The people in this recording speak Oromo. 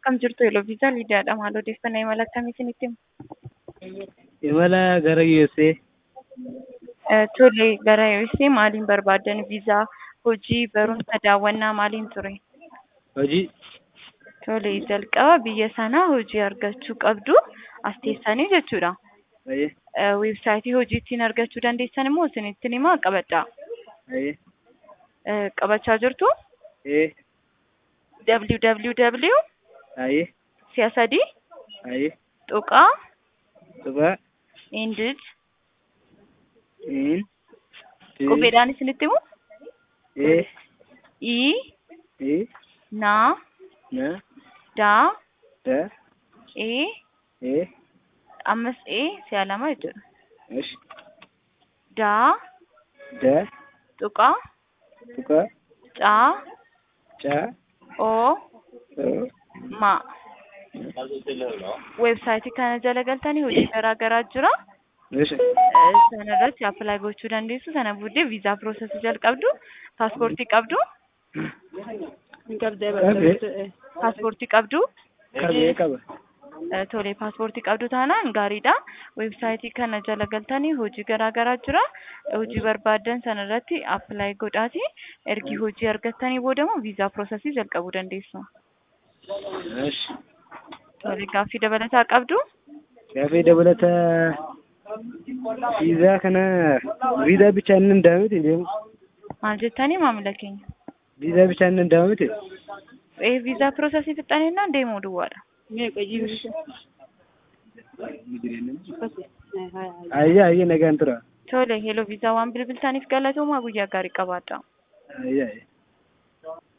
Akkam jirtu Eloviisaa Liidiyaadha. Maal odeeffannoo imala akkamii isinitti himu? Imala gara USA. Tole, gara USA maaliin barbaaddan? Viizaa, hojii, barumsa, daawwannaa maaliin ture? Hojii. Tole, jalqaba biyya sanaa hojii argachuu qabdu. As teessanii jechuudha. Ayyee. Weebsaayitii hojii ittiin argachuu dandeessan immoo isinittiin himaa qabadhaa. Ayyee. Qabachaa jirtu? Ee. www Ayyee. si'a sadii Ayyee. tuqaa Tuqaa. indid In. qubeedhaan isinitti himu Ee. i Ee. naa Na. daa Da. e Ee. ammas e si'a lama jechuudha. Ish. daa Da. tuqaa Tuqaa. caa Caa. oo Oo. ma weebsaayitii kana jala galtanii hojii garaa garaa jira. Ish. Sana irratti appilaayi gochuu dandeessu. Sana booddee viizaa piroosesii jalqabdu. Paaspoortii qabdu. Qabee. Paaspoortii qabdu. Qabee qaba. Eh, Tole paaspoortii qabdu taanaan gaariidha. Weebsaayitii kana jala galtanii hojii garaa garaa jira. Hojii barbaaddan sana irratti appilaayi godhaati. Ergi hojii argattanii boodamoo viizaa piroosesii jalqabuu dandeessu. Ish. Tole gaaffii dabalataa qabdu. Gaaffii dabalata viizaa kana viizaa bichaan hin danda'amiti deemu. Maal jettanii maamila keenya? Viizaa bichaan hin danda'amiti. Eh, viizaa piroosesii fixxaninnaan deemuu duwwaadha. Ayyee ayyee nagaan tura. Tole, heloo viizaa waan bilbiltaniif galatoomaa guyyaa gaarii qabaadha. Ayyee ayyee.